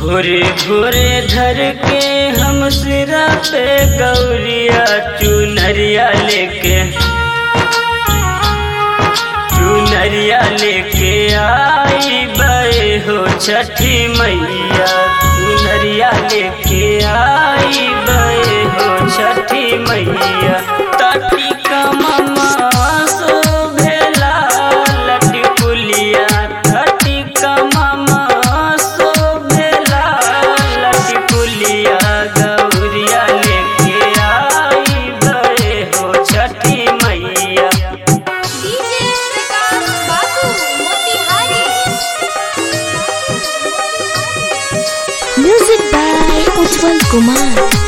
भोरे भोरे धर के हम सिरा पे गौरिया चुनरिया लेके चुनरिया लेके आई बे हो छठी मैया चुनरिया लेके आई बे हो छठी मैया ताटी का ममा शोभेला लटी पुलिया ताटी का ममा शोभेला लटी पुलिया गौरिया लेके आई बे हो छठी मैया डीजे प्रकाश बाबू Motihari Music by Ujjwal Kumar.